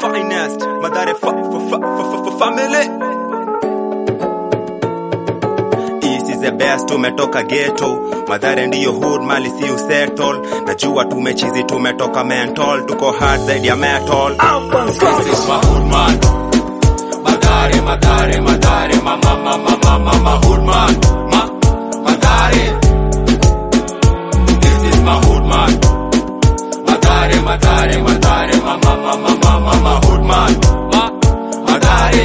finest madhare fa, fa, fa, fa, fa, fa, family East is the best tumetoka ghetto madhare ndiyo hood mali si usettle najua tumechizi tumetoka mental tuko hard zaidi ya metal This is my hood man. Madare, madare, madare, ma ma ma ma ma ma ma hood man. Ma, madare. This is my hood man. Madare, madare, madare, ma ma ma ma ma ma ma hood man. Ma, madare.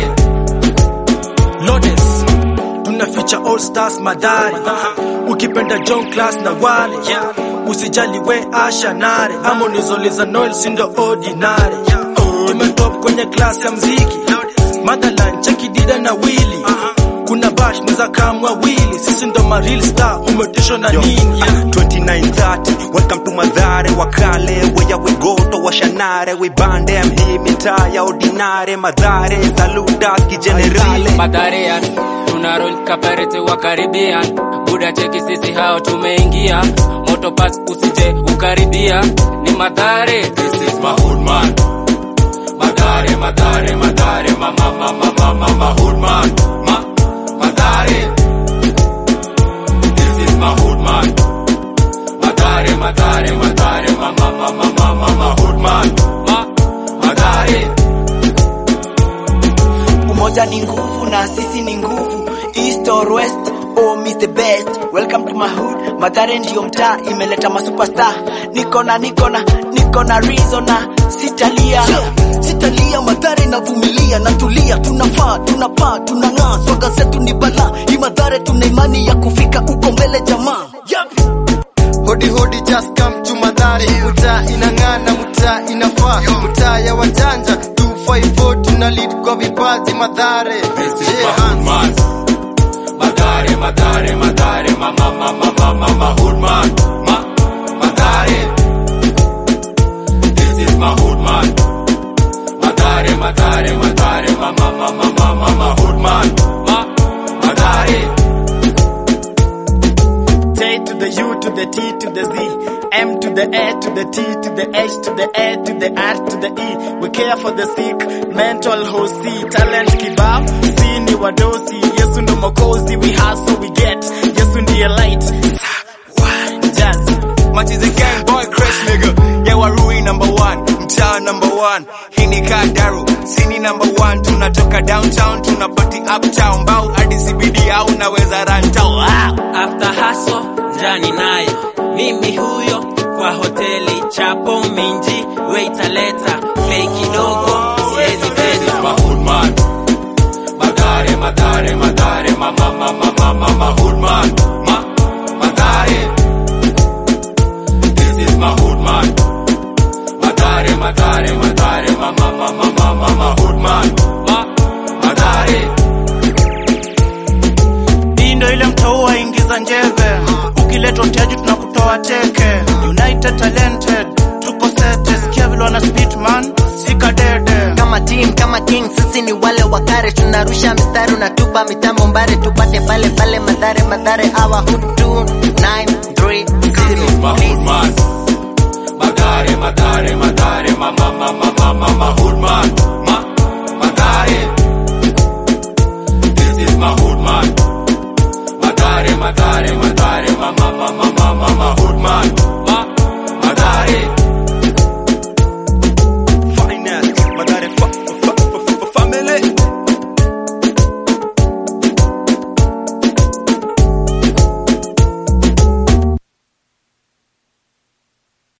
Lodes tunaficha all stars madari ukipenda John class na wale usijali we asha nare ama unizoliza Noel sindo ordinary tumetop kwenye class ya mziki Motherland cheki dida na Willy kuna bash niza kamwa wili sisi ndo ma real star umetishwa na Yo, nini ah, 2930 welcome to madhare wakale weya wigoto washanare wibandem hii mitaa ya ordinare madhare salutas kijenerale Madharian tuna roll kaparete wa Caribbean buda cheki sisi hao tumeingia moto pass usije ukaribia ni madhare This is my hood man. Madare, madare, madare, ma ma ma ma ma ma ma hood man. Ma, madare. This is my hood man. Madare, madare, madare, ma ma ma ma ma ma ma hood man. Ma, madare. umoja ni nguvu na sisi ni nguvu east or west oh miss the best welcome to my hood madhare ndiyo mtaa imeleta masuperstar niko na niko na niko na reason na sitalia sitalia madhare navumilia natulia tunafaa tunapaa tunang'aa swaga zetu ni balaa hii madhare tuna imani ya kufika uko mbele jamaa yep. Hodi hodi just come to Madhari Mtaa inang'ana, mtaa inafaa Mtaa ya wajanja 254 tuna lead kwa vipaji Madhare This is Yeah, my hood man. Madare, madare, madare, ma ma ma ma ma ma ma hood man. Ma, madare. This is my hood man. Madare, madare, madare, ma ma ma ma ma ma ma hood man. Ma, madare. J to the U to the T to the Z, M to the A to the T to the H to the A to the R to the E. We care for the sick, mental hosi, talent kibao, si ni wadosi. Yesu ndo mokozi, we hustle we get. Yesu ndiye light. Jazz. Much is a gang boy crash nigga Yeah warui number one Mtaa number one Hii ni Kadaru Sini number one Tunatoka downtown Tunapati uptown Bau hadi CBD au naweza run town ah! after hustle jani nayo mimi huyo kwa hoteli chapo minji weitaleta play kidogo siezi This pesa is my hood man. Madare, madare, madare, ma ma ma ma ma ma ma hood man. Ma, madare. This is my hood man. Madare, madare, madare, ma ma ma ma ma ma ma hood man. Ma, madare. Hii ndo ile mtaua ingiza njeve, ukiletwa mtaji tunakutoa teke. United talented, tuko sete, sikia vile wana spit man, sika dede. kama team kama king sisi ni wale wakare tunarusha mstari unatupa mitambo mbare tupate pale pale madhare madhare our hood 2930 This is my hood man. Madare, madare, madare, ma ma ma ma ma ma ma hood man. Ma, madare. This is my hood man. Madare, madare, madare, ma ma ma ma ma ma ma hood man. Ma, madare.